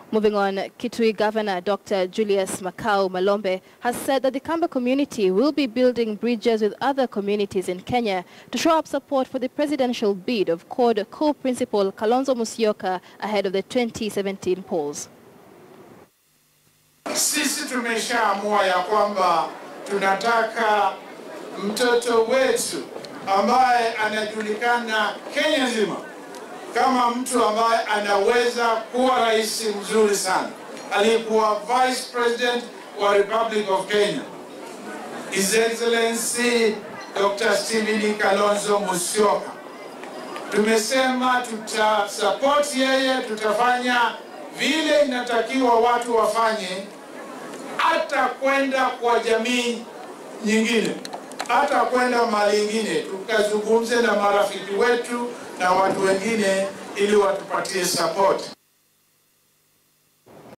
Moving on, Kitui Governor Dr. Julius Makau Malombe has said that the Kamba community will be building bridges with other communities in Kenya to show up support for the presidential bid of CORD co-principal Kalonzo Musyoka ahead of the 2017 polls. Sisi tumeshaamua ya kwamba tunataka mtoto wetu ambaye anajulikana Kenya nzima kama mtu ambaye anaweza kuwa rais mzuri sana, aliyekuwa vice president wa Republic of Kenya, His Excellency Dr. Stephen Kalonzo Musyoka. Tumesema tutasupport yeye, tutafanya vile inatakiwa watu wafanye, hata kwenda kwa jamii nyingine, hata kwenda mali ingine, tukazungumze na marafiki wetu na watu wengine ili watupatie support.